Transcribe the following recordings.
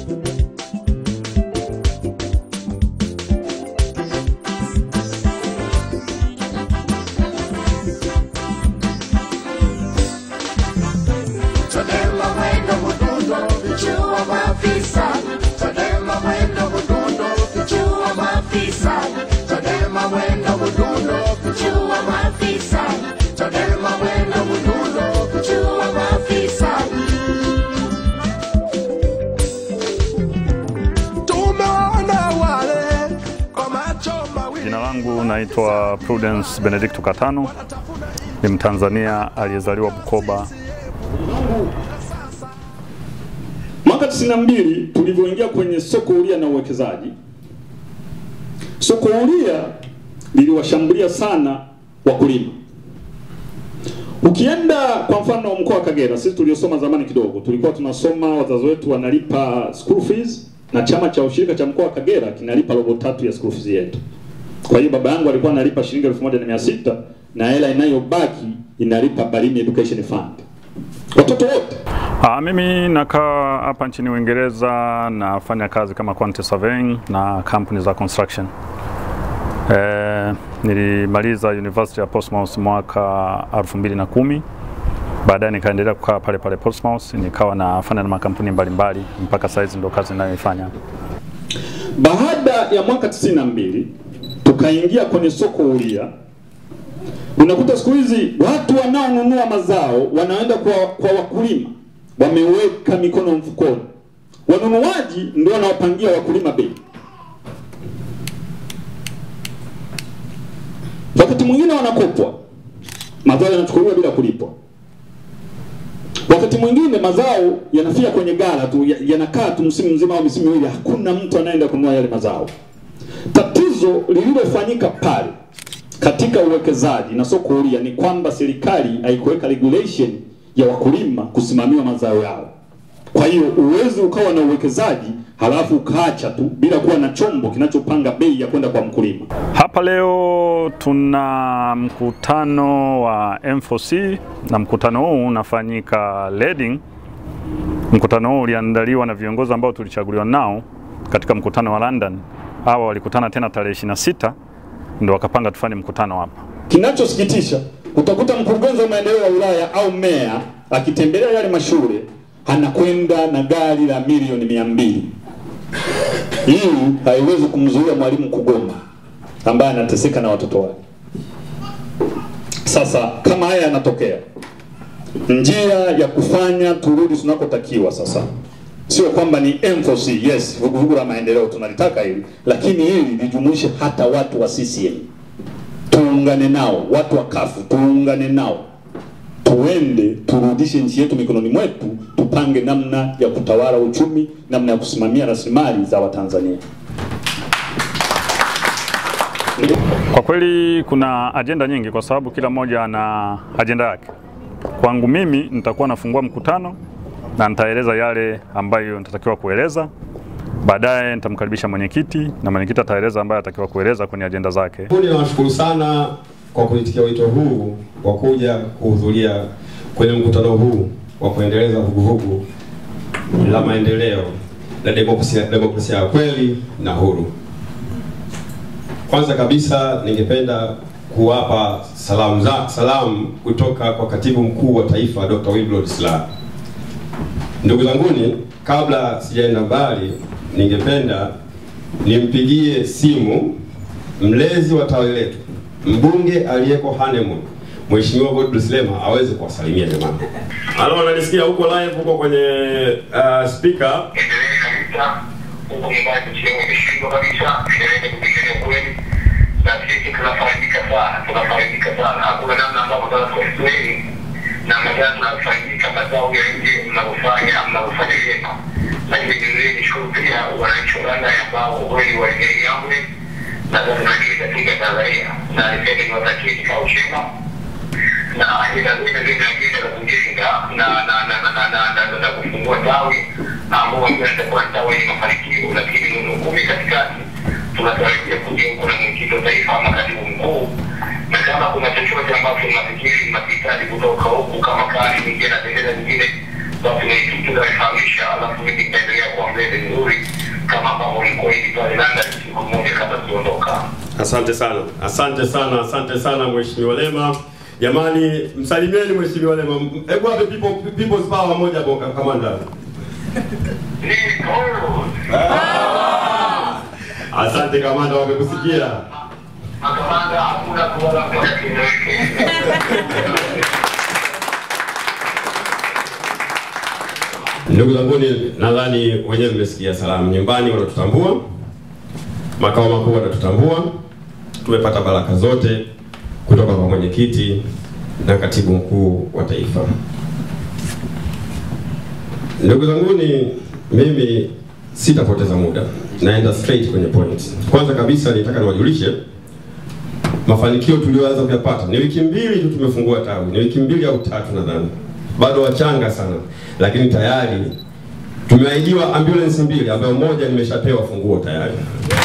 Chadema mwendo mdundo, vichua maafisa. Chadema mwendo mdundo, vichua maafisa. Chadema mwendo mdundo, vichua maafisa. Chadema mwendo mdundo, vichua maafisa. Tumeona wale kwa macho mawili. Jina langu naitwa Prudence Benedicto Katano, ni Mtanzania aliyezaliwa Bukoba. Mwaka 92 tulivyoingia kwenye soko huria na uwekezaji, soko huria liliwashambulia sana wakulima. Ukienda kwa mfano mkoa wa Kagera, sisi tuliosoma zamani kidogo, tulikuwa tunasoma wazazi wetu wanalipa school fees na chama cha ushirika cha mkoa wa Kagera kinalipa robo tatu ya school fees yetu. Kwa hiyo baba yangu alikuwa analipa shilingi elfu moja na mia sita na hela inayobaki inalipa Balimi Education Fund. Watoto wote Ah, mimi nakaa hapa nchini Uingereza, nafanya kazi kama quantity surveying na kampuni za construction. Eh, nilimaliza University ya Portsmouth mwaka 2010. Baadaye nikaendelea kukaa pale pale Portsmouth, nikawa nafanya na makampuni mbalimbali mpaka saizi ndo kazi ninayoifanya. Baada ya mwaka 92 tukaingia kwenye soko huria. Unakuta siku hizi watu wanaonunua mazao wanaenda kwa, kwa wakulima, wameweka mikono mfukoni. Wanunuaji ndio wanawapangia wakulima bei. Wakati mwingine wanakopwa, mazao yanachukuliwa bila kulipwa. Wakati mwingine mazao yanafia kwenye gala tu, ya- yanakaa tu msimu mzima au misimu miwili, hakuna mtu anaenda kununua yale mazao. Tatizo lililofanyika pale katika uwekezaji na soko huria ni kwamba serikali haikuweka regulation ya wakulima kusimamia mazao yao. Kwa hiyo uwezi ukawa na uwekezaji halafu ukaacha tu bila kuwa na chombo kinachopanga bei ya kwenda kwa mkulima. Hapa leo tuna mkutano wa M4C na mkutano huu unafanyika Reading. Mkutano huu uliandaliwa na viongozi ambao tulichaguliwa nao katika mkutano wa London. Hawa walikutana tena tarehe 26 ndio wakapanga tufanye mkutano hapa. Kinachosikitisha, utakuta mkurugenzi wa maendeleo ya wilaya au meya akitembelea yale mashule anakwenda na gari la milioni mia mbili. Hii haiwezi kumzuia mwalimu kugoma ambaye anateseka na watoto wake. Sasa kama haya yanatokea, njia ya kufanya turudi tunakotakiwa sasa sio kwamba ni M4C, yes, vuguvugu la maendeleo tunalitaka hili, lakini hili lijumuishe hata watu wa CCM tuungane nao, watu wa kafu tuungane nao, tuende turudishe nchi yetu mikononi mwetu, tupange namna ya kutawala uchumi, namna ya kusimamia rasilimali za Watanzania. Kwa kweli kuna ajenda nyingi, kwa sababu kila mmoja ana ajenda yake. Kwangu mimi nitakuwa nafungua mkutano na nitaeleza yale ambayo nitatakiwa kueleza. Baadaye nitamkaribisha mwenyekiti na mwenyekiti ataeleza ambayo atakiwa kueleza kwenye ajenda zake. Kundi nawashukuru sana kwa kuitikia wito huu wa kuja kuhudhuria kwenye mkutano huu wa kuendeleza vuguvugu la maendeleo la demokrasia, demokrasia ya kweli na huru. Kwanza kabisa ningependa kuwapa salamu za salamu kutoka kwa katibu mkuu wa taifa Dr. Wilbrod Slaa. Ndugu zanguni, kabla sijaenda mbali, ningependa nimpigie simu mlezi wa tawi letu, mbunge aliyeko honeymoon, Mheshimiwa Godbless Lema aweze kuwasalimia jamani. Halo, unanisikia huko live huko kwenye uh, speaker? endelee kabisa huku nyumbani nchi yangu imeshindwa kabisa, endelee kupigania kweli, na sisi tunafaidika sana, tunafaidika sana. Hakuna namna ambavyo tunaweza kuexplain namna gani tunafaidika mazao ya nje mnavyofanya mnavyofanya vyema, lakini vilevile nishukuru pia wananchi wa Uganda ambao kwa kweli waligeni amri na sasa tunakili katika Tanzania, na niseme niwatakie kikao chema na ajenda zile zile ajenda za kujenga na na na na na na na na kufungua tawi ambao itakuwa ni tawi yenye mafanikio, lakini neno kumi katikati tunatarajia kujiunga na mwenyekiti wa taifa ama katibu mkuu, na kama kuna chochote ambacho mnafikiri mnahitaji kutoka huku kama kadi nyingine na bendera nyingine, basi mwenyekiti utanifahamisha, alafu mimi nitaendelea kuambia tuende vizuri kama ambavyo ulikuahidi pale London siku moja kabla tuondoka. Asante sana, asante sana, asante sana Mheshimiwa Lema. Jamani, msalimieni Mheshimiwa Lema. Hebu wape people people's power moja hapo kamanda. Asante kamanda, wamekusikia. Makamanda hakuna kuona kwa kieleweke. Ndugu zanguni, nadhani wenyewe mmesikia salamu. Nyumbani wanatutambua, makao makuu wanatutambua. Tumepata baraka zote kutoka kwa mwenyekiti na katibu mkuu wa taifa. Ndugu zanguni, mimi sitapoteza muda, naenda straight kwenye point. Kwanza kabisa nitaka niwajulishe mafanikio tuliyoanza kuyapata. Ni wiki mbili tu tumefungua tawi, ni wiki mbili au tatu nadhani, bado wachanga sana, lakini tayari tumeahidiwa ambulance mbili, ambayo moja nimeshapewa funguo tayari.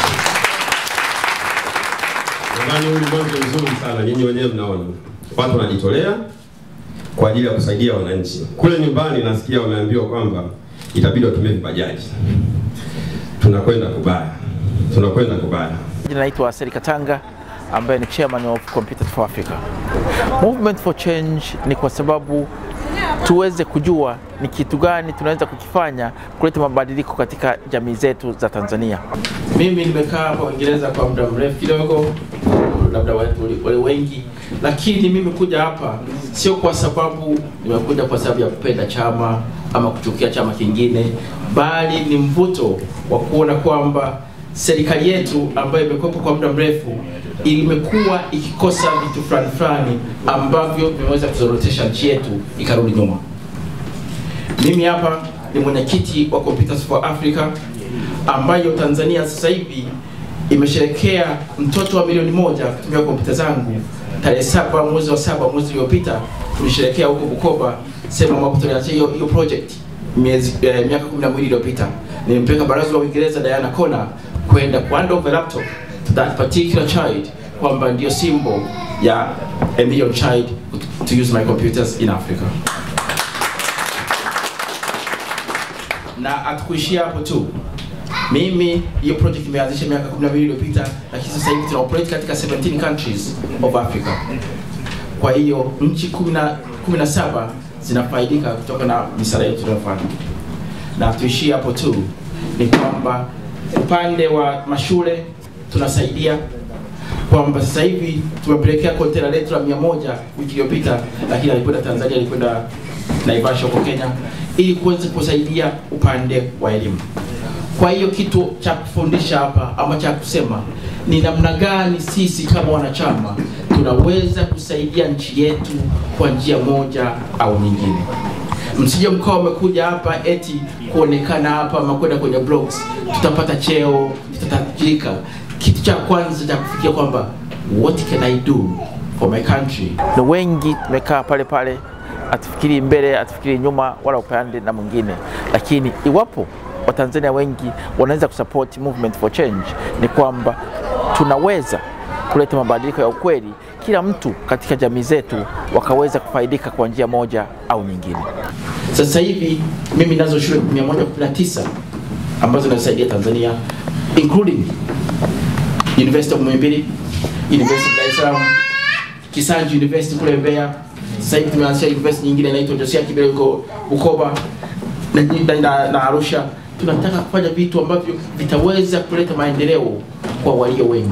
Nadhani huu ni mwanzo mzuri sana, nyinyi wenyewe mnaona watu wanajitolea kwa ajili ya kusaidia wananchi. Kule nyumbani nasikia wameambiwa kwamba itabidi watumie vibajaji. Tunakwenda kubaya, tunakwenda kubaya. Jina naitwa Seri Katanga ambaye ni chairman of Computers for Africa. Movement for Change ni kwa sababu tuweze kujua ni kitu gani tunaweza kukifanya kuleta mabadiliko katika jamii zetu za Tanzania. Mimi nimekaa hapa Uingereza kwa muda mrefu kidogo, labda watu wale wengi, lakini mimi kuja hapa sio kwa sababu nimekuja kwa sababu ya kupenda chama ama kuchukia chama kingine, bali ni mvuto wa kuona kwamba serikali yetu ambayo imekuwepo kwa muda mrefu imekuwa ikikosa vitu fulani fulani ambavyo vimeweza kuzorotesha nchi yetu ikarudi nyuma. Mimi hapa ni mwenyekiti wa Computers for Africa ambayo Tanzania sasa hivi imesherekea mtoto wa milioni moja kutumia kompyuta zangu tarehe saba mwezi wa saba mwezi uliopita tulisherekea huko Bukoba, sehemu ambapo tulianzia hiyo hiyo project miezi eh, miaka 12 iliyopita. Nilimpeleka balozi wa Uingereza Diana Kona kwenda hand over laptop to that particular child kwamba ndio symbol ya a million child to use my computers in Africa. Na hatukuishia hapo tu. Mimi hiyo project imeanzisha miaka 12 iliyopita, lakini sasa hivi tuna operate katika 17 countries of Africa. Kwa hiyo nchi 10 17 zinafaidika kutoka na misaada yetu tunayofanya. Na tuishie hapo tu, ni kwamba upande wa mashule tunasaidia kwamba sasa hivi tumepelekea kontena letu la mia moja wiki iliyopita, lakini alikwenda Tanzania, alikwenda Naivasha huko Kenya, ili kuweza kusaidia upande wa elimu. Kwa hiyo kitu cha kufundisha hapa ama cha kusema ni namna gani sisi kama wanachama tunaweza kusaidia nchi yetu kwa njia moja au nyingine. Msije mkawa umekuja hapa eti kuonekana hapa ama kwenda kwenye blogs, tutapata cheo, tutatajirika. Kitu cha kwanza cha kufikia kwamba what can I do for my country. Na wengi tumekaa pale pale, atufikiri mbele, atufikiri nyuma, wala upande na mwingine, lakini iwapo Watanzania wengi wanaweza kusupport movement for change, ni kwamba tunaweza kuleta mabadiliko ya ukweli, kila mtu katika jamii zetu wakaweza kufaidika kwa njia moja au nyingine. Sasa hivi mimi nazo shule 119 ambazo zinasaidia Tanzania including University of Muhimbili, University of Dar es Salaam, Kisanji University kule Mbeya. Sasa hivi tumeanzisha university nyingine inaitwa Josia Kibele huko Bukoba na, na, na, na Arusha. Tunataka kufanya vitu ambavyo vitaweza kuleta maendeleo kwa walio wengi.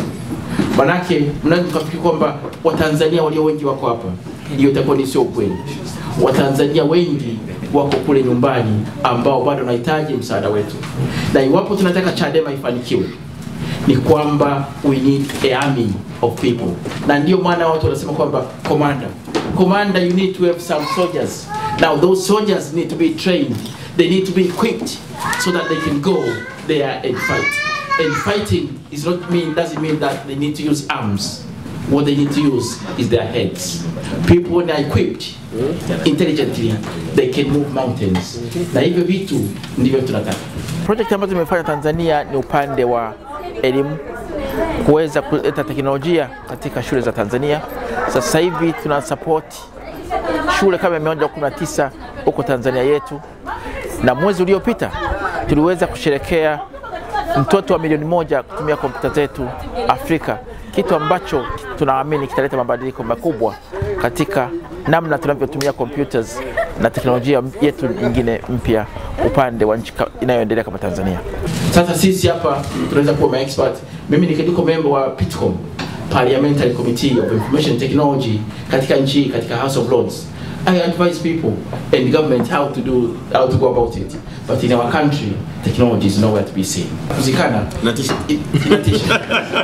Manake mnaweza kufikiri kwamba Watanzania walio wengi wako hapa, hiyo itakuwa ni sio ukweli. Watanzania wengi wako kule nyumbani ambao bado wanahitaji msaada wetu, na iwapo tunataka Chadema ifanikiwe ni kwamba we need a army of people, na ndio maana watu wanasema kwamba commander, commander you need to have some soldiers. Now those soldiers need to be trained, they need to be equipped so that they can go there and fight. And fighting is not mean doesn't mean that they need to use arms. What they need to use is their heads. People when they're equipped intelligently, they can move mountains. Na hivyo vitu ndivyo tunataka. Project ambazo tumefanya Tanzania ni upande wa elimu, kuweza kuleta teknolojia katika shule za Tanzania. Sasa hivi tuna support shule kama 119 huko Tanzania yetu, na mwezi uliopita tuliweza kusherekea mtoto wa milioni moja kutumia kompyuta zetu Afrika, kitu ambacho tunaamini kitaleta mabadiliko makubwa katika namna tunavyotumia computers na teknolojia yetu nyingine mpya upande wa nchi ka- inayoendelea kama Tanzania. Sasa sisi hapa tunaweza kuwa maexpert. Mimi ni niko member wa PITCOM, Parliamentary Committee of Information Technology katika nchi hii, katika House of Lords. I advise people and government how to do how to go about it. But in our country, technology is nowhere to be seen. Kuzikana Inatisha. I- inatisha.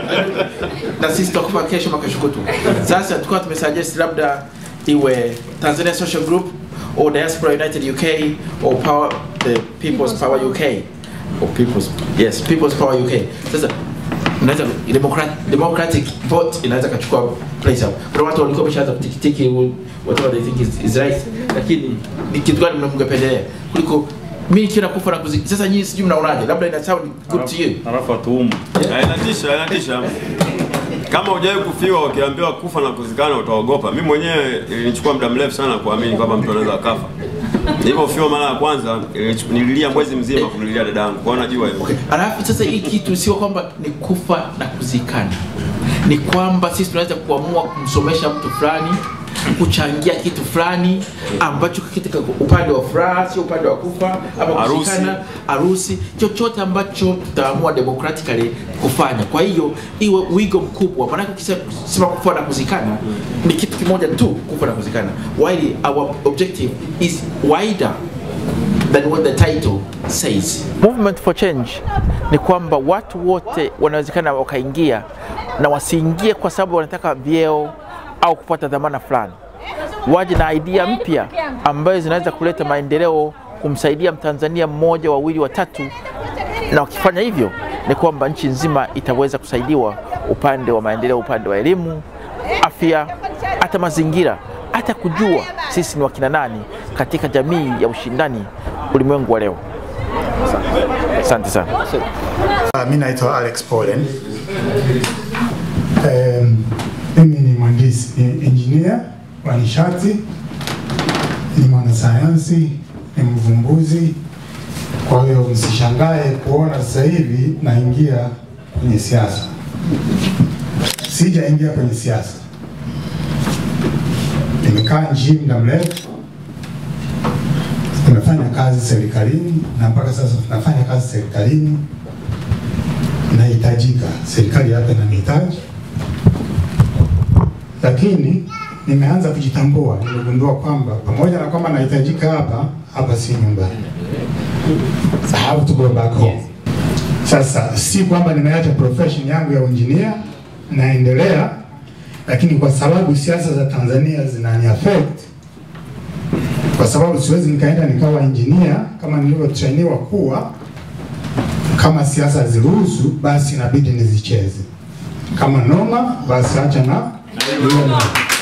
na sisi tutakufa kesho mpaka kesho kutwa. Sasa tulikuwa tumesuggest labda iwe Tanzania Social Group or Diaspora United UK or Power the People's Power UK or People's yes People's Power UK. Sasa unaweza democratic, democratic vote inaweza kachukua place hapo. Kuna watu walikuwa wameshaanza kutikitiki whatever they think is, is right, lakini ni kitu gani mngependelea kuliko mimi nikiona kufa na kuzika. Sasa nyinyi sijui mnaonaje? Labda ina sound good to you. Alafu atuumu. Ah, Inatisha, inatisha. Kama hujawahi kufiwa ukiambiwa kufa na kuzikana utaogopa. Mimi mwenyewe ilinichukua muda mrefu sana kuamini kwamba mtu anaweza akafa. Nilipofiwa mara ya kwanza ilinichu- nililia mwezi mzima kumlilia dada yangu. Kwa hiyo najua hivyo. Alafu sasa hii kitu sio kwamba ni kufa na kuzikana, ni kwamba sisi tunaweza kuamua kumsomesha mtu fulani, kuchangia kitu fulani ambacho katika upande wa furaha, sio upande wa kufa ama Harusi. kuzikana, harusi, chochote ambacho tutaamua democratically kufanya. Kwa hiyo iwe wigo mkubwa, maanake ukisema kufa na kuzikana ni kitu kimoja tu, kufa na kuzikana, while our objective is wider than what the title says. Movement for change ni kwamba watu wote wanawezekana wakaingia na wasiingie kwa sababu wanataka vyeo au kupata dhamana fulani, waje na idea mpya ambayo zinaweza kuleta maendeleo, kumsaidia Mtanzania mmoja, wawili, watatu, na wakifanya hivyo ni kwamba nchi nzima itaweza kusaidiwa upande wa maendeleo, upande wa elimu, afya, hata mazingira, hata kujua sisi ni wakina nani katika jamii ya ushindani ulimwengu wa leo. Asante sana. Uh, mi naitwa Alex Polen. Um, mimi ni mhandisi, ni engineer wa nishati, ni mwanasayansi, ni mvumbuzi. Kwa hiyo msishangae kuona sasa hivi naingia kwenye siasa. Sijaingia kwenye siasa, nimekaa nchi hii muda mrefu, nimefanya kazi serikalini na mpaka sasa tunafanya kazi serikalini nahitajika, serikali hapa inanihitaji, lakini nimeanza kujitambua. Nimegundua kwamba pamoja na kwamba nahitajika hapa, hapa si nyumbani. I have to go back home. Sasa si kwamba nimeacha profession yangu ya engineer, naendelea, lakini kwa sababu siasa za Tanzania zinani affect, kwa sababu siwezi nikaenda nikawa engineer kama nilivyotrainiwa kuwa kama siasa haziruhusu basi inabidi nizicheze. Kama noma basi acha na hiyo noma.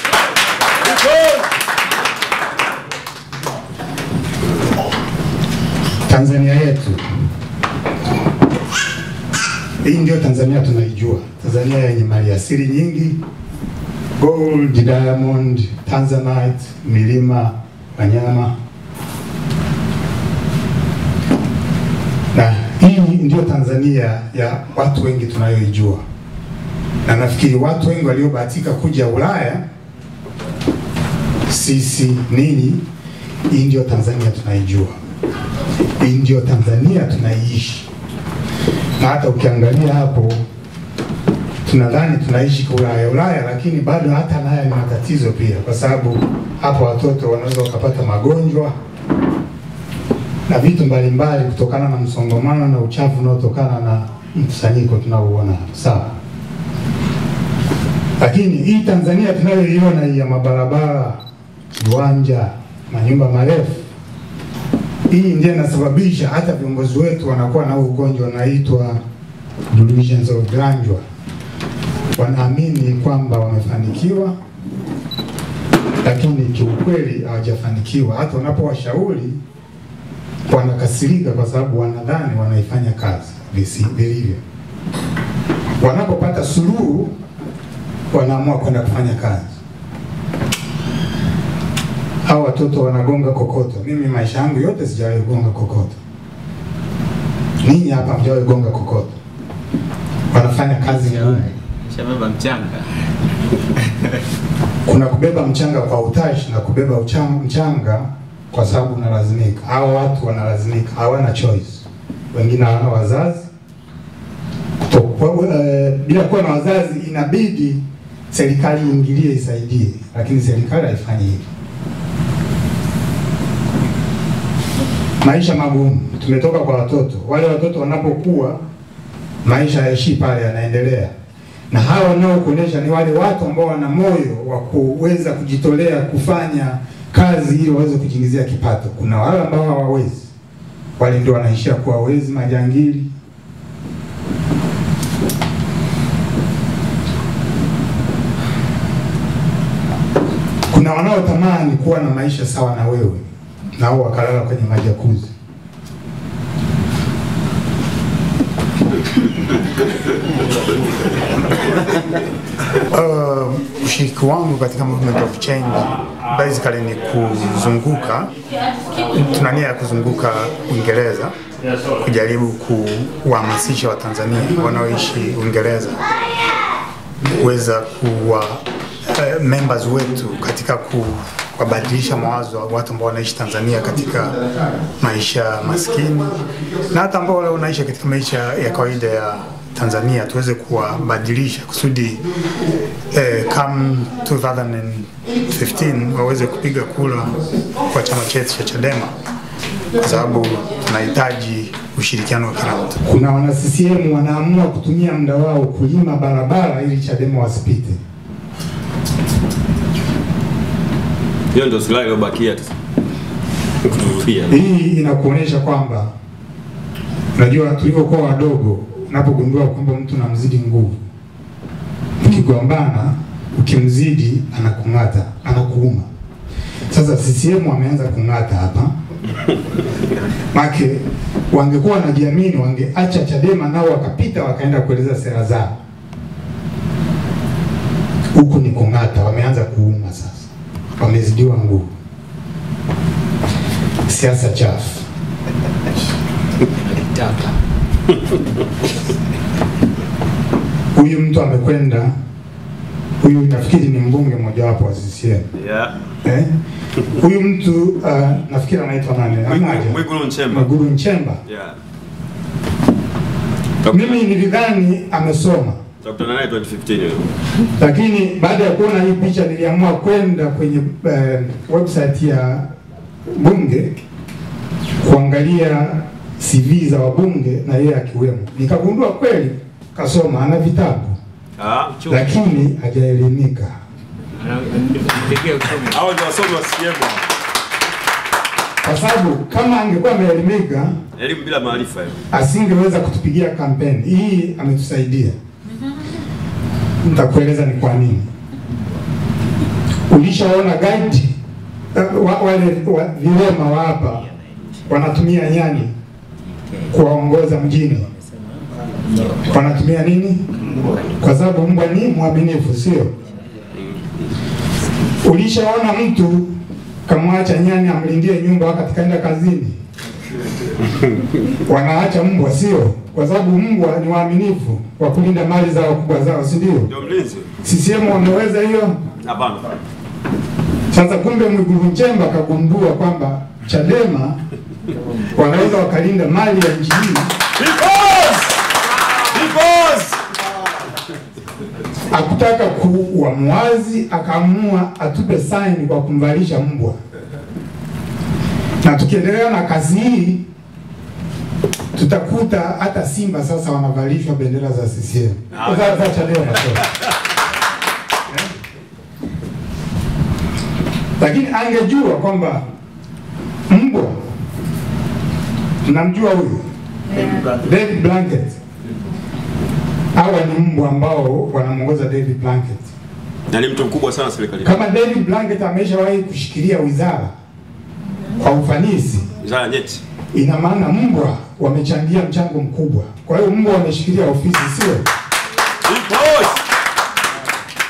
Tanzania yetu hii ndio Tanzania tunaijua, Tanzania yenye maliasili nyingi, gold, diamond, tanzanite, milima, wanyama na hii ndio Tanzania ya watu wengi tunayoijua, na nafikiri watu wengi waliobahatika kuja Ulaya, sisi ninyi, hii ndio Tanzania tunaijua, hii ndio Tanzania tunaiishi. Na hata ukiangalia hapo, tunadhani tunaishi kwa Ulaya Ulaya, lakini bado hata nayo ni matatizo pia, kwa sababu hapo watoto wanaweza wakapata magonjwa na vitu mbalimbali kutokana na msongamano na uchafu unaotokana na mkusanyiko tunaouona hapa. Sawa, lakini hii Tanzania tunayoiona hii ya mabarabara, viwanja, manyumba marefu, hii ndio inasababisha hata viongozi wetu wanakuwa na huu ugonjwa unaitwa delusions of grandeur. Wanaamini kwamba wamefanikiwa, lakini kiukweli hawajafanikiwa. Hata wanapowashauri wanakasirika kwa sababu wanadhani wanaifanya kazi visi- vilivyo. Wanapopata suluhu, wanaamua kwenda kufanya kazi. Hao watoto wanagonga kokoto. Mimi maisha yangu yote sijawahi kugonga kokoto, Ninyi hapa mjawahi gonga kokoto, wanafanya kazi ngumu. Shabeba mchanga. Kuna kubeba mchanga kwa utashi na kubeba uchang- mchanga kwa sababu unalazimika. Hao watu wanalazimika, hawana choice. Wengine hawana wazazi Kuto- eh, bila kuwa na wazazi, inabidi serikali iingilie isaidie, lakini serikali haifanyi hivyo. Maisha magumu, tumetoka kwa watoto. Wale watoto wanapokuwa, maisha yaishi pale, yanaendelea na hawa wanaokuonyesha ni wale watu ambao wana moyo wa kuweza kujitolea kufanya kazi ili waweze kujiingizia kipato. Kuna wale ambao hawawezi, wale ndio wanaishia kuwa wezi, majangili. Kuna wanaotamani kuwa na maisha sawa na wewe, nao wakalala kwenye majakuzi. Uh, ushiriki wangu katika movement of change basically ni kuzunguka, tuna nia ya kuzunguka Uingereza kujaribu kuwahamasisha Watanzania wanaoishi Uingereza kuweza kuwa uh, members wetu katika kuwabadilisha mawazo wa watu ambao wanaishi Tanzania katika maisha maskini na hata ambao wale wanaishi katika maisha ya kawaida ya Tanzania tuweze kuwabadilisha kusudi eh, come 2015 waweze kupiga kura kwa chama chetu cha Chadema kwa sababu tunahitaji ushirikiano wa kila mtu. Kuna wana CCM wanaamua kutumia muda wao kulima barabara ili Chadema wasipite. Hiyo ndio silaha iliyobakia tu. Kutuzuia. Hii inakuonyesha kwamba unajua, tulivyokuwa wadogo, unapogundua kwamba mtu namzidi nguvu, ukigombana, ukimzidi anakung'ata, anakuuma. Sasa CCM wameanza kung'ata hapa make wangekuwa wanajiamini, wangeacha Chadema nao wakapita wakaenda kueleza sera zao. Huku ni kung'ata, wameanza kuuma sasa, wamezidiwa nguvu. Siasa chafu. Huyu mtu amekwenda, huyu nafikiri ni mbunge mojawapo wa CCM Yeah. eh? Huyu mtu uh, nafikiri anaitwa nani? Amaja Mwigulu Nchemba. Mwigulu Nchemba. Yeah. Mimi nilidhani amesoma, Tutakutana naye 2015 hiyo. lakini baada ya kuona hii picha niliamua kwenda kwenye uh, website ya bunge kuangalia CV za wabunge na yeye akiwemo, nikagundua kweli kasoma, ana vitabu Ah, lakini hajaelimika. hao ndio wasomi wa CCM. Kwa sababu kama angekuwa ameelimika Elimu bila maarifa hiyo. asingeweza kutupigia kampeni hii. Ametusaidia, nitakueleza ni kwa nini. Ulishaona guide uh, wa, wale wa, vilema wa hapa wanatumia nyani kuwaongoza mjini, wanatumia nini? Kwa sababu mbwa ni mwaminifu, sio? Ulishaona mtu kamwacha nyani amlindie nyumba wakati kaenda kazini? Wanaacha mbwa, sio? Kwa sababu mbwa ni waaminifu wa kulinda mali za wakubwa zao, si ndio? Ndio mlinzi. CCM wameweza hiyo. Hapana. Sasa kumbe Mwigulu Nchemba akagundua kwamba Chadema wanaweza wakalinda mali ya nchi hii, Because because akutaka kuwa mwazi, akaamua atupe saini kwa kumvalisha mbwa, na tukiendelea na kazi hii tutakuta hata Simba sasa wanavalishwa bendera za CCM za, za Chadema sorry. lakini angejua kwamba mbwa, mnamjua huyu David Blanket, hawa ni mbwa ambao wanamwongoza David Blanket. na ni mtu mkubwa sana serikalini. Kama David Blanket ameshawahi kushikilia wizara kwa ufanisi, Wizara nyeti. ina maana mbwa wamechangia mchango mkubwa. Kwa hiyo mbwa wameshikilia ofisi, sio Because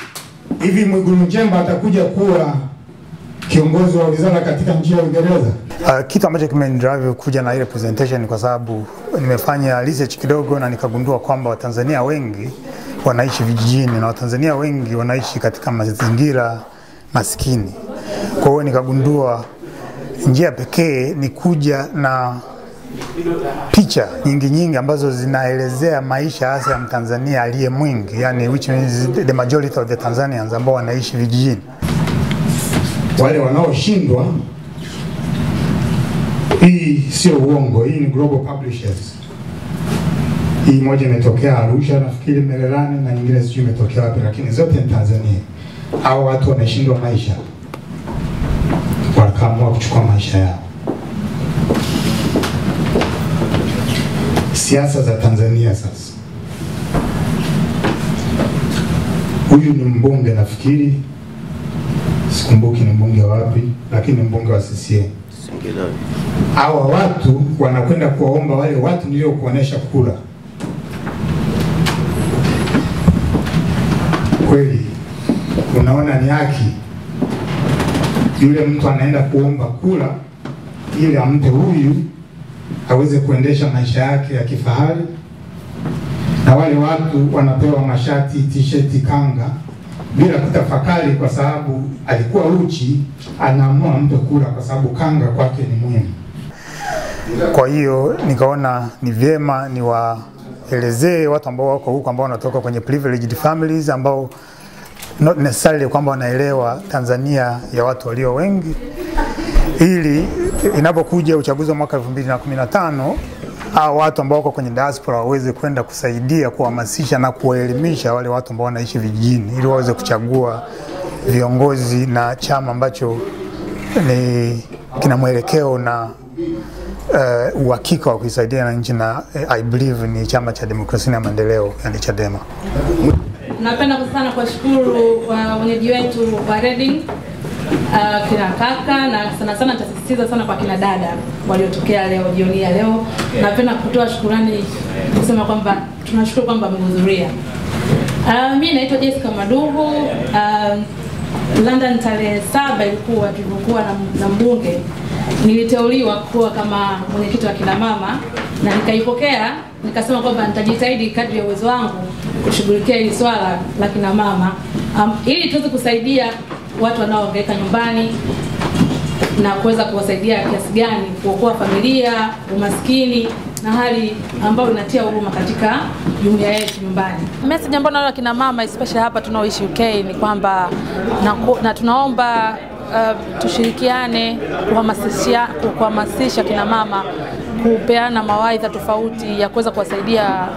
hivi? Mwigulu Nchemba atakuja kuwa kiongozi wa wizara katika nchi ya Uingereza? Uh, kitu ambacho kimenidrive kuja na ile presentation ni kwa sababu nimefanya research kidogo na nikagundua kwamba Watanzania wengi wanaishi vijijini na Watanzania wengi wanaishi katika mazingira maskini. Kwa hiyo nikagundua njia pekee ni kuja na picha nyingi nyingi ambazo zinaelezea maisha hasa ya Mtanzania aliye mwingi, yani which means the majority of the Tanzanians ambao wanaishi vijijini. Wale wanaoshindwa, hii sio uongo, hii ni Global Publishers. Hii moja imetokea Arusha nafikiri Mererani, na nyingine sijui imetokea wapi, lakini zote ni Tanzania. Hao watu wameshindwa maisha, wakaamua kuchukua maisha yao. siasa za Tanzania sasa. Huyu ni mbunge nafikiri, sikumbuki ni mbunge wapi, lakini ni mbunge wa CCM. Hawa watu wanakwenda kuwaomba wale watu niliokuonesha kura. Kweli unaona ni haki yule mtu anaenda kuomba kura ili ampe huyu aweze kuendesha maisha yake ya kifahari, na wale watu wanapewa mashati, t-shirt, kanga bila kutafakari, kwa sababu alikuwa uchi, anaamua mpe kura kwa sababu kanga kwake ni muhimu. Kwa hiyo nikaona ni vyema niwaelezee watu ambao wako huko ambao wanatoka kwenye privileged families ambao not necessarily kwamba wanaelewa Tanzania ya watu walio wengi, ili inapokuja uchaguzi wa mwaka 2015 au watu ambao wako kwenye diaspora waweze kwenda kusaidia kuhamasisha na kuwaelimisha wale watu ambao wanaishi vijijini ili waweze kuchagua viongozi na chama ambacho ni kina mwelekeo na uh, uhakika wa kuisaidia na nchi na uh, I believe ni chama cha demokrasia na maendeleo yani Chadema. Napenda sana kuwashukuru uh, wenyeji wetu wa Reading uh, kina kaka na sana sana nitasisitiza sana kwa kina dada waliotokea leo jioni ya leo. Napenda kutoa shukurani kusema kwamba tunashukuru kwamba mmehudhuria. Uh, mimi naitwa Jessica Madugu. Uh, London tarehe saba ilikuwa tulivyokuwa na, na mbunge niliteuliwa kuwa kama mwenyekiti wa kina mama na nikaipokea nikasema kwamba nitajitahidi kadri ya uwezo wangu kushughulikia hili swala la kina mama um, ili tuweze kusaidia watu wanaohangaika nyumbani na kuweza kuwasaidia kiasi gani kuokoa familia, umaskini na hali ambayo inatia huruma katika jumuiya yetu nyumbani. Message ambayo naona kina mama especially hapa tunaoishi UK ni kwamba na, na tunaomba uh, tushirikiane kuhamasisha kuhamasisha kina mama kupeana mawaidha tofauti ya kuweza kuwasaidia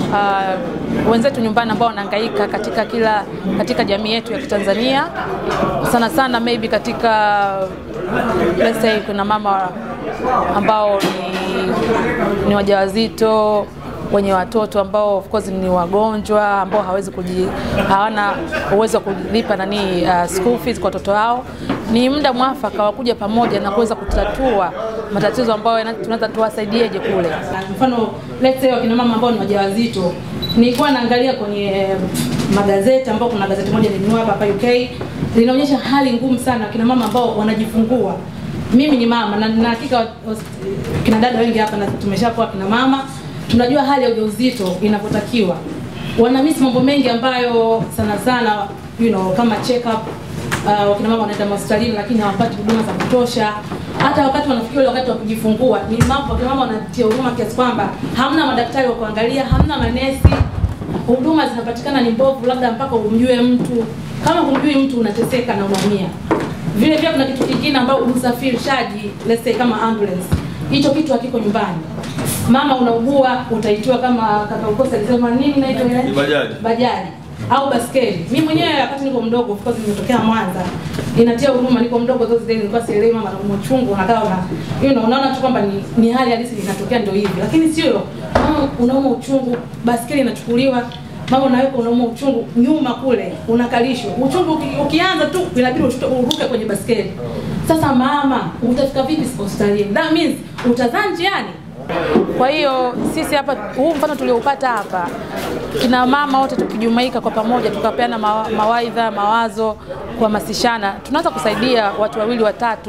uh, wenzetu nyumbani ambao wanahangaika katika kila katika jamii yetu ya Kitanzania, sana sana maybe katika let's say kuna mama ambao ni, ni wajawazito wenye watoto ambao of course ni wagonjwa ambao hawezi kuji, hawana uwezo wa kulipa nani uh, school fees kwa watoto wao. Ni muda mwafaka wa kuja pamoja na kuweza kutatua matatizo ambayo tunaweza tuwasaidieje kule. Mfano let's say wakina mama ambao ni wajawazito, nilikuwa naangalia kwenye magazeti ambao kuna gazeti moja nilinunua hapa hapa UK linaonyesha hali ngumu sana wakina mama ambao wanajifungua. Mimi ni mama na na hakika kina dada wengi hapa na tumeshakuwa kina mama tunajua hali ya ujauzito inavyotakiwa. Wanamisi mambo mengi ambayo sana sana you know, kama check up uh, wakina mama wanaenda hospitalini lakini hawapati huduma za kutosha. Hata wakati wanafikia ule wakati wa kujifungua, ni mambo wakina mama wanatia huruma kiasi kwamba hamna madaktari wa kuangalia, hamna manesi, huduma zinapatikana ni mbovu, labda mpaka umjue mtu. Kama humjui mtu unateseka na unaumia. Vile vile kuna kitu kingine ambao usafirishaji, let's say kama ambulance, hicho kitu hakiko nyumbani mama unaugua utaitiwa kama kaka ukosa alisema nini naitwa ile bajaji bajaji au baskeli. Mimi mwenyewe wakati niko mdogo, of course nimetokea Mwanza, inatia huruma. Niko mdogo zote zile nilikuwa sielewi mama anaumwa uchungu, unakaa una you know, unaona tu kwamba ni, ni hali halisi inatokea ndio hivi, lakini sio mama unaumwa uchungu, baskeli inachukuliwa mama unaweka unaumwa uchungu nyuma kule unakalishwa uchungu uki, ukianza tu inabidi uruke kwenye baskeli. Sasa mama utafika vipi hospitalini? That means utazaa njiani. Kwa hiyo sisi hapa, huu mfano tulioupata hapa, kina mama wote tukijumuika kwa pamoja, tukapeana mawaidha, mawazo, kuhamasishana, tunaweza kusaidia watu wawili watatu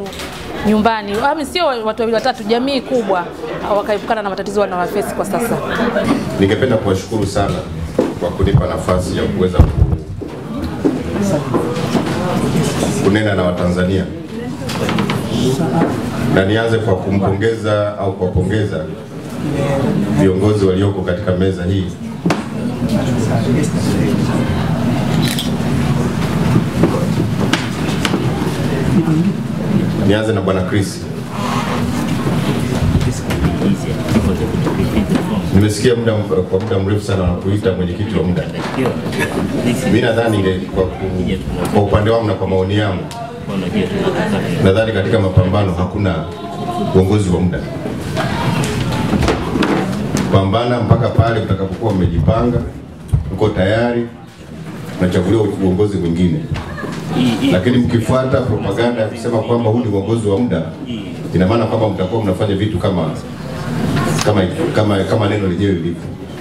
nyumbani, Yaani sio watu wawili watatu, jamii kubwa wakaepukana na matatizo wanayofesi kwa sasa. Ningependa kuwashukuru sana kwa kunipa nafasi ya kuweza ku, kunena na Watanzania, na nianze kwa kumpongeza au kuwapongeza viongozi walioko katika meza hii Nianze na Bwana Chris. Nimesikia muda kwa muda mrefu sana wanakuita mwenyekiti wa muda. Mimi nadhani ile kwa, ku, kwa upande wangu na kwa maoni yangu, nadhani katika mapambano hakuna uongozi wa muda. Pambana mpaka pale utakapokuwa umejipanga, uko tayari, unachaguliwa uongozi mwingine lakini mkifuata propaganda ya kusema kwamba huu ni uongozi wa muda, ina maana kwamba mtakuwa mnafanya vitu kama kama kama, kama neno lenyewe lilivyo.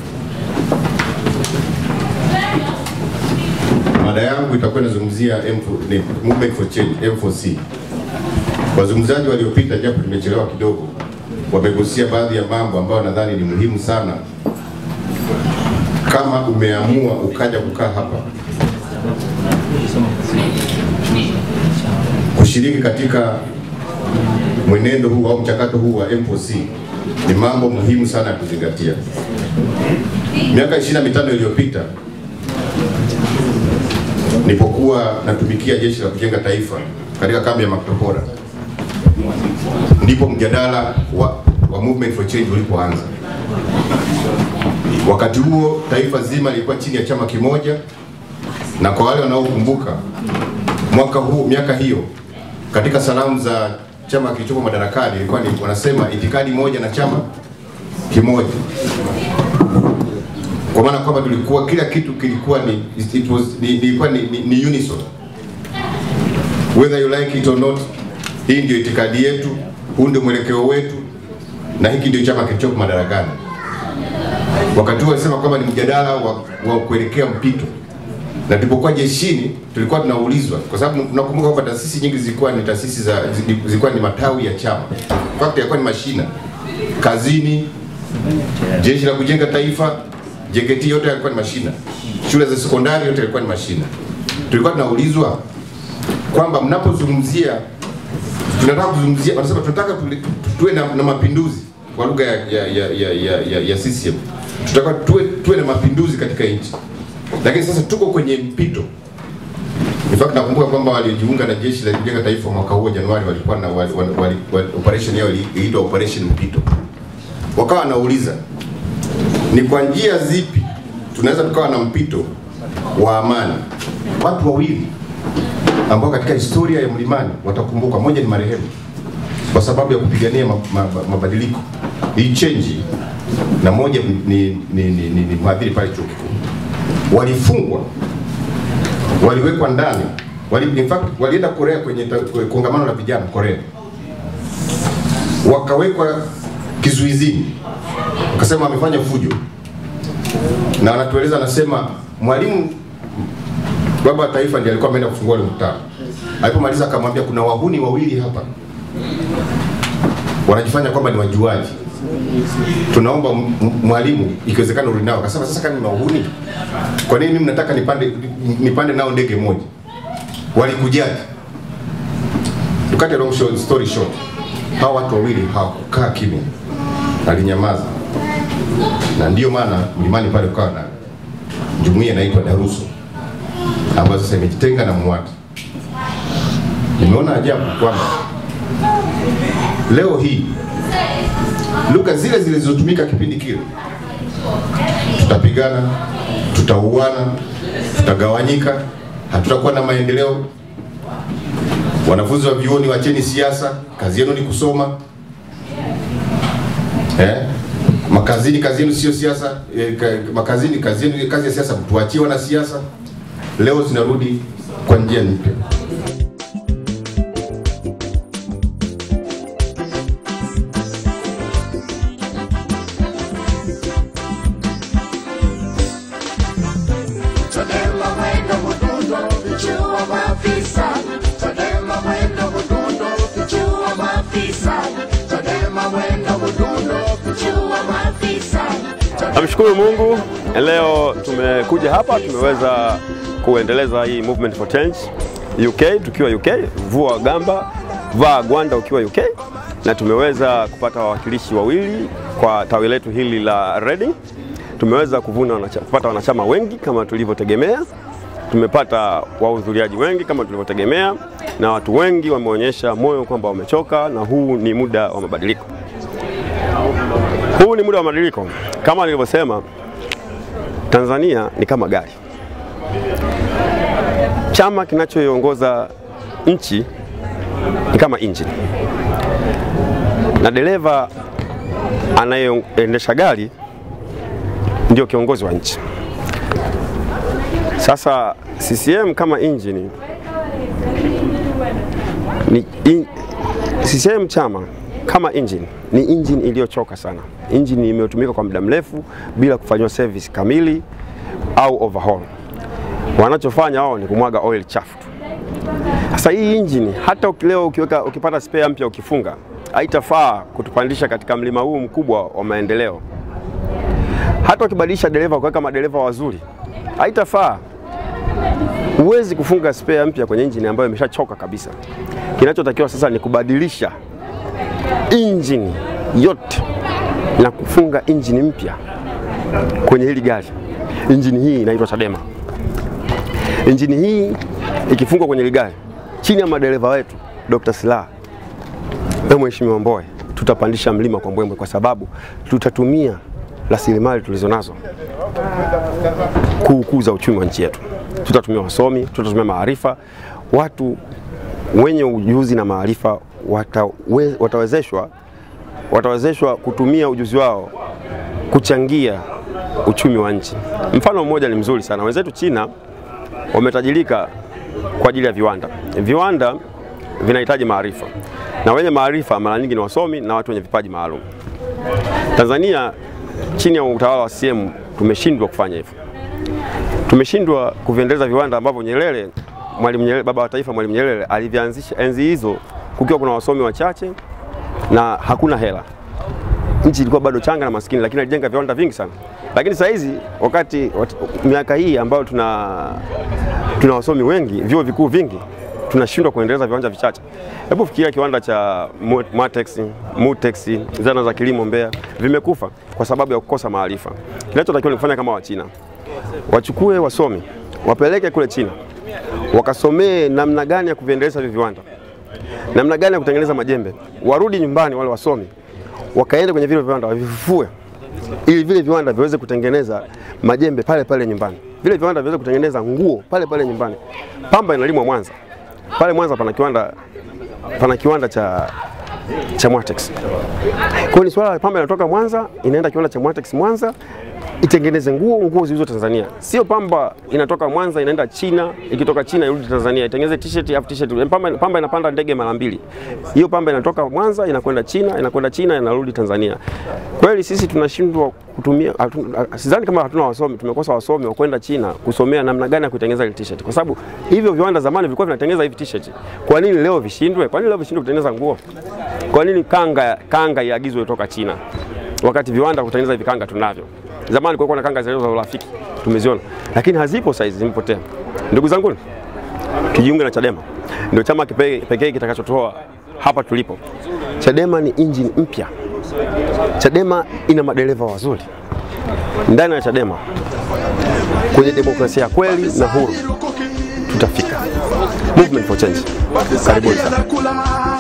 Mada yangu itakuwa inazungumzia M4 ni Movement for Change M4C. Wazungumzaji waliopita, japo nimechelewa kidogo, wamegusia baadhi ya mambo ambayo nadhani ni muhimu sana kama umeamua ukaja kukaa hapa kushiriki katika mwenendo huu au mchakato huu wa M4C ni mambo muhimu sana ya kuzingatia. Miaka 25 iliyopita nilipokuwa natumikia jeshi la kujenga taifa katika kambi ya Makutopora, ndipo mjadala wa, wa Movement for Change ulipoanza. Wakati huo taifa zima lilikuwa chini ya chama kimoja, na kwa wale wanaokumbuka mwaka huu, miaka hiyo, katika salamu za chama kilichopo madarakani ilikuwa ni wanasema itikadi moja na chama kimoja, kwa maana kwamba tulikuwa kila kitu kilikuwa ni it was ni, ilikuwa ni, ni, ni unison whether you like it or not. Hii ndio itikadi yetu, huu ndio mwelekeo wetu, na hiki ndio chama kilichopo madarakani. Wakati huo walisema kwamba ni mjadala wa, wa kuelekea mpito na tulipokuwa jeshini tulikuwa tunaulizwa, kwa sababu tunakumbuka kwamba taasisi nyingi zilikuwa ni taasisi za zilikuwa ni matawi ya chama, fact yalikuwa ni mashina kazini, jeshi la kujenga taifa, JKT yote yalikuwa ni mashina, shule za sekondari yote yalikuwa ni mashina. Tulikuwa tunaulizwa kwamba mnapozungumzia, tunataka kuzungumzia, wanasema tunataka tuli- tuwe na, na mapinduzi kwa lugha ya, ya, ya, ya, ya, ya, ya CCM, tunataka tuwe, tuwe na mapinduzi katika nchi lakini sasa tuko kwenye mpito. In fact nakumbuka kwamba waliojiunga na jeshi la kujenga taifa mwaka huo Januari walikuwa na wali, wali, wali, wali, operation yao iliitwa operation mpito. Wakawa wanauliza ni kwa njia zipi tunaweza tukawa na mpito wa amani. Watu wawili ambao katika historia ya Mlimani watakumbukwa, moja ni marehemu kwa sababu ya kupigania ma, ma, ma, mabadiliko hii change, na moja ni, ni, ni, ni, ni, ni mhadhiri pale chuo kikuu walifungwa, waliwekwa ndani, wali, in fact walienda Korea kwenye ta- kwe- kongamano la vijana Korea, wakawekwa kizuizini, wakasema wamefanya fujo, na wanatueleza, anasema mwalimu baba wa taifa ndiye alikuwa ameenda kufungua ule mkutano. Alipomaliza akamwambia kuna wahuni wawili hapa wanajifanya kwamba ni wajuaji tunaomba m- m- mwalimu ikiwezekana urudi nao. Akasema sasa kama ni wahuni, kwa nini mimi nataka nipande nipande nao ndege moja? Walikujaje? To cut a long short, story short, hawa watu wawili hawakukaa kimya, alinyamaza, na ndiyo maana mlimani pale ukawa na jumuiya inaitwa Daruso ambayo sasa imejitenga na MUWATA. Nimeona ajabu kwamba leo hii lugha zile zilizotumika kipindi kile, tutapigana, tutauana, tutagawanyika, hatutakuwa na maendeleo. Wanafunzi wa vyuoni, wacheni siasa, kazi yenu ni kusoma. Eh? Makazini kazi yenu sio siasa, eh, ka, makazini kazi yenu kazi ya siasa, tuachie wana siasa. Leo zinarudi kwa njia mpya. Chadema mwendo mdundo, vichua maafisa. Chadema mwendo mdundo, vichua Namshukuru Mungu, leo tumekuja hapa, tumeweza kuendeleza hii movement for change UK, tukiwa UK, vua gamba, vaa gwanda ukiwa UK, na tumeweza kupata wawakilishi wawili kwa tawi letu hili la Reading. Tumeweza kuvuna wanacha, kupata wanachama wengi kama tulivyotegemea. Tumepata wahudhuriaji wengi kama tulivyotegemea, na watu wengi wameonyesha moyo kwamba wamechoka, na huu ni muda wa mabadiliko. Huu ni muda wa mabadiliko. Kama nilivyosema, Tanzania ni kama gari. Chama kinachoiongoza nchi ni kama injini, na dereva anayeendesha gari ndio kiongozi wa nchi. Sasa CCM kama injini ni in, CCM chama kama engine ni engine iliyochoka sana. Engine imetumika kwa muda mrefu bila kufanyiwa service kamili au overhaul. Wanachofanya wao ni kumwaga oil chafu tu. Sasa hii engine hata uki- leo ukiweka ukipata spare mpya ukifunga haitafaa kutupandisha katika mlima huu mkubwa wa maendeleo. Hata ukibadilisha dereva ukaweka madereva wazuri haitafaa. Huwezi kufunga spare mpya kwenye engine ambayo imeshachoka kabisa. Kinachotakiwa sasa ni kubadilisha injini yote na kufunga injini mpya kwenye hili gari. Injini hii inaitwa Chadema. Injini hii ikifungwa kwenye hili gari chini ya madereva wetu Dr. Slaa na Mheshimiwa Mbowe, tutapandisha mlima kwa mbwembwe, kwa sababu tutatumia rasilimali tulizonazo kuukuza uchumi wa nchi yetu. Tutatumia wasomi, tutatumia maarifa, watu wenye ujuzi na maarifa watawe, watawezeshwa watawezeshwa kutumia ujuzi wao kuchangia uchumi wa nchi. Mfano mmoja ni mzuri sana, wenzetu China wametajirika kwa ajili ya viwanda. Viwanda vinahitaji maarifa, na wenye maarifa mara nyingi ni wasomi na watu wenye vipaji maalum. Tanzania chini ya utawala wa CCM tumeshindwa kufanya hivyo, tumeshindwa kuviendeleza viwanda ambavyo Nyerere Mwalimu Nyerere, baba wa taifa Mwalimu Nyerere alivianzisha enzi hizo kukiwa kuna wasomi wachache na hakuna hela. Nchi ilikuwa bado changa na maskini, lakini alijenga viwanda vingi sana. Lakini saa hizi wakati wat, miaka hii ambayo tuna tuna wasomi wengi, vyuo vikuu vingi, tunashindwa kuendeleza viwanja vichache. Hebu fikiria kiwanda cha Mu- Matex, Mutex, zana za kilimo Mbeya vimekufa kwa sababu ya kukosa maarifa. Kinachotakiwa ni kufanya kama Wachina, wachukue wasomi wapeleke kule China wakasomee namna gani ya kuviendeleza hivi viwanda, namna gani ya kutengeneza majembe, warudi nyumbani wale wasomi, wakaende kwenye vile viwanda wavifufue, ili vile viwanda viweze kutengeneza majembe pale pale nyumbani, vile viwanda viweze kutengeneza nguo pale pale nyumbani. Pamba inalimwa Mwanza, pale Mwanza pana kiwanda, pana kiwanda cha cha Mwatex. Kwa hiyo ni swala la pamba inatoka Mwanza inaenda kiwanda cha Mwatex Mwanza itengeneze nguo nguo zilizo Tanzania, sio pamba inatoka Mwanza inaenda China, ikitoka China irudi Tanzania itengeneze t-shirt afu t-shirt. Pamba, pamba inapanda ndege mara mbili, hiyo pamba inatoka Mwanza inakwenda China, inakwenda China inarudi Tanzania. Kweli sisi tunashindwa kutumia, hatu- sidhani kama hatuna wasomi, tumekosa wasomi wa kwenda China kusomea namna gani ya kutengeneza ile t-shirt, kwa sababu hivyo viwanda zamani vilikuwa vinatengeneza hivi t-shirt. Kwa nini leo vishindwe? Kwa nini leo vishindwe kutengeneza nguo? Kwa nini kanga kanga iagizwe kutoka China wakati viwanda kutengeneza hivi kanga tunavyo? Zamani kulikuwa na kanga zile za urafiki tumeziona, lakini hazipo saizi, zimepotea. Ndugu zangu, tujiunge na Chadema, ndio chama kipe- pekee kitakachotoa hapa tulipo. Chadema ni injini mpya. Chadema ina madereva wazuri ndani ya Chadema. Kwenye demokrasia ya kweli na huru tutafika. Movement for change, karibuni sana. Kula